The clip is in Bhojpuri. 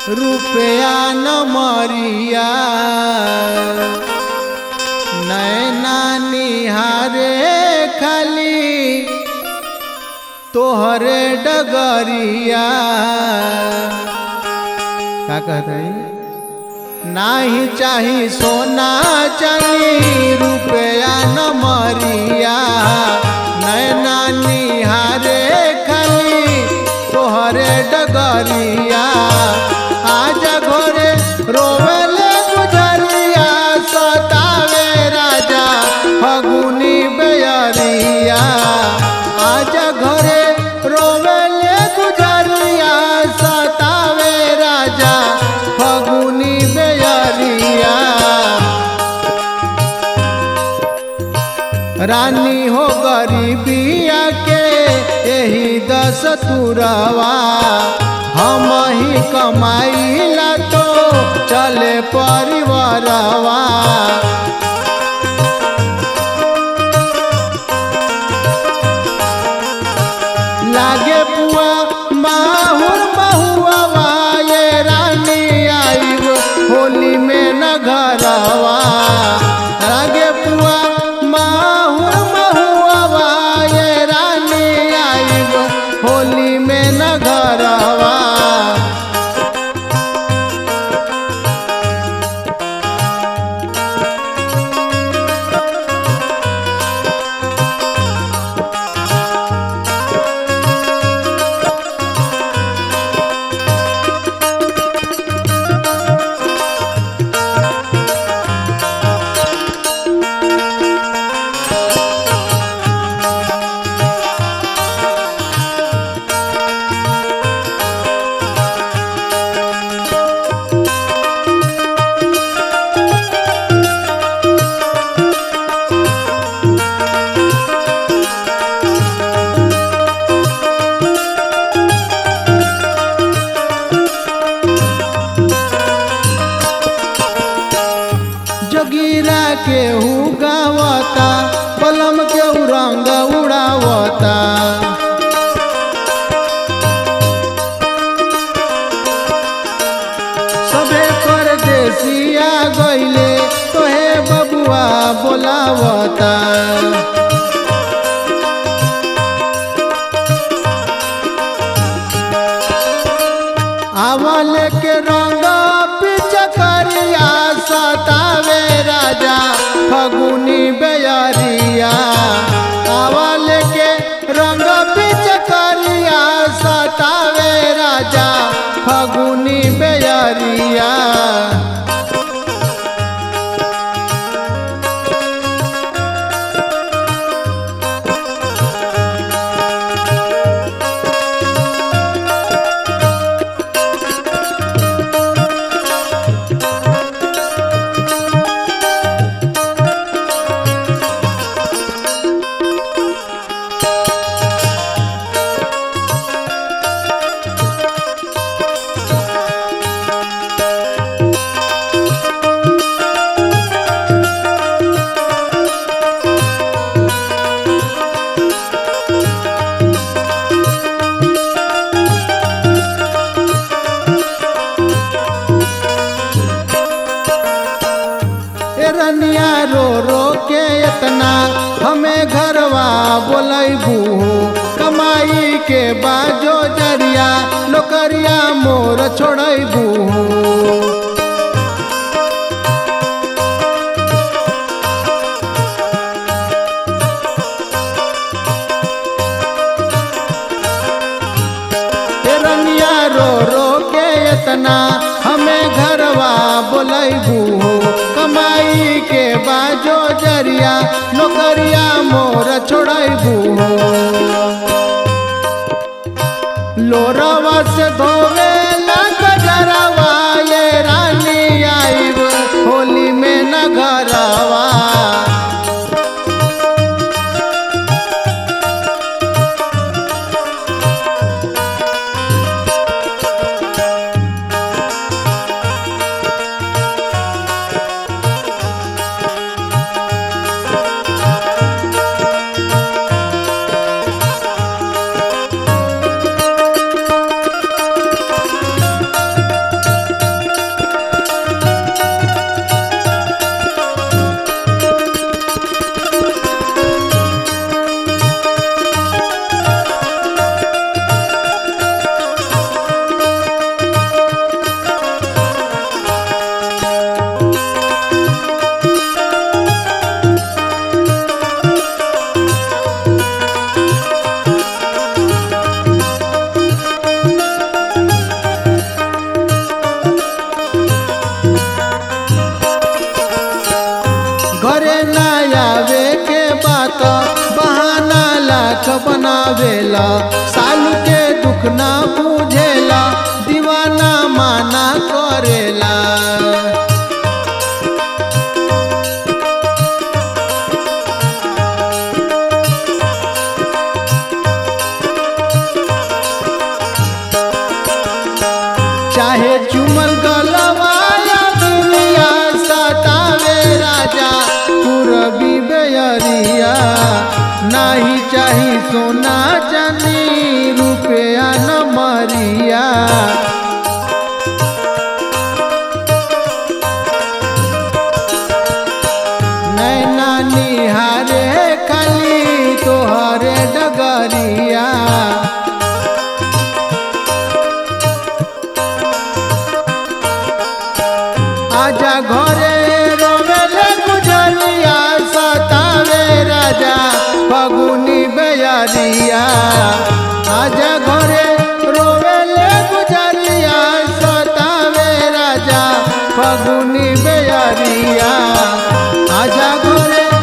रुपया न मरिया नैना निहारे खाली तोहरे डगरिया का कहता है नाही चाही सोना चांदी रुपया न मरिया नैना निहारे खाली तोहरे डगरिया आज घोरे रोवेले गुजरिया सतावे राजा फगुनी बेयरिया आज घरे रोवेले गुजरिया सतावे राजा फगुनी बेयरिया रानी हो गरीबिया के यही दस तुरवा हम ही कमाइला तो चले परिवारवा लागे पुआ माहुर महुआ ये रानी आईब होली में न घरवा लागे पुआ माहुर महुआ ये रानी आईब होली में न घरवा जोगिरा केहू गावता बलम केहू रंग उड़ावता सबे परदेसिया गइले तोहे बबुआ बोलावता आवल के रंग पिचकरिया सतावे राजा फगुनी बेयरिया आवल के रंग पिचकरिया सतावे राजा फगुनी बेयरिया ए रनिया रो रो के इतना हमें घरवा बोलैबू कमाई के बाजो जरिया नौकरिया मोर छोड़ैबू ए रनिया रो रो के इतना हमें घरवा बोलैबू कमाई के बाजो जरिया नौकरिया मोर छोड़ैबू लोरवा से धोवे ना गजरवा ये रानी आईब होली में न घरवा करेला सालू के दुख ना बुझेला दीवाना माना करेला चाहे चुमल गलवाया दुनिया सतावे राजा पूरबी बेयरिया नाही चाही सोना चांदी रुपया न मरिया नैना निहारे खाली तोहरे डगरिया आजा घरे रोवेले गुजरिया सतावे राजा फगुनी बेयारिया आजा घरे रोवेले गुजरिया सतावे राजा फगुनी बेयारिया आजा घरे